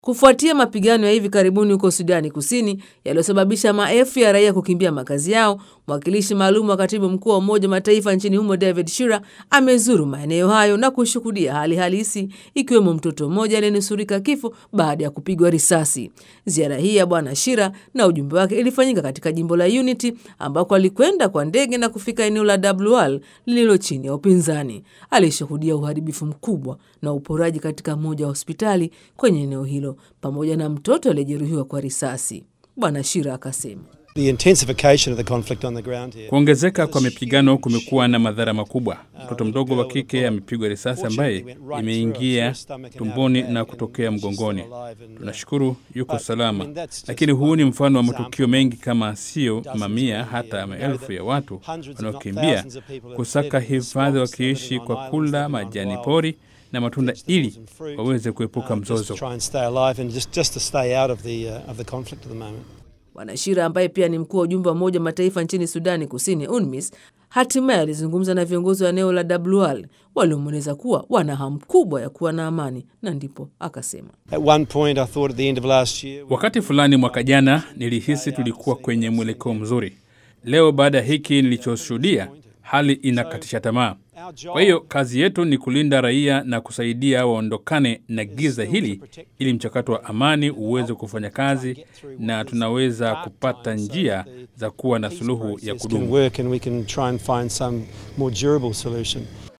Kufuatia mapigano ya hivi karibuni huko Sudani Kusini yaliyosababisha maelfu ya raia kukimbia makazi yao, mwakilishi maalum wa katibu mkuu wa Umoja wa Mataifa nchini humo David Shira amezuru maeneo hayo na kushuhudia hali halisi, ikiwemo mtoto mmoja aliyenusurika kifo baada ya kupigwa risasi. Ziara hii ya Bwana Shira na ujumbe wake ilifanyika katika jimbo la Unity ambako alikwenda kwa ndege na kufika eneo la Dablual lililo chini ya upinzani. Alishuhudia uharibifu mkubwa na uporaji katika moja wa hospitali kwenye eneo hilo pamoja na mtoto aliyejeruhiwa kwa risasi. Bwana Shira akasema kuongezeka kwa mapigano kumekuwa na madhara makubwa. Mtoto mdogo wa kike amepigwa risasi ambaye imeingia tumboni na kutokea mgongoni. Tunashukuru yuko salama, lakini huu ni mfano wa matukio mengi, kama sio mamia, hata maelfu ya watu wanaokimbia kusaka hifadhi, wakiishi kwa kula majani pori na matunda ili waweze kuepuka mzozo. Bwana Shira ambaye pia ni mkuu wa ujumbe wa Umoja wa Mataifa nchini Sudani Kusini, UNMISS, hatimaye alizungumza na viongozi wa eneo la Dablual waliomweleza kuwa wana hamu kubwa ya kuwa na amani, na ndipo akasema, wakati fulani mwaka jana nilihisi tulikuwa kwenye mwelekeo mzuri. Leo baada ya hiki nilichoshuhudia, hali inakatisha tamaa. Kwa hiyo kazi yetu ni kulinda raia na kusaidia waondokane na giza hili, ili mchakato wa amani uweze kufanya kazi na tunaweza kupata njia za kuwa na suluhu ya kudumu.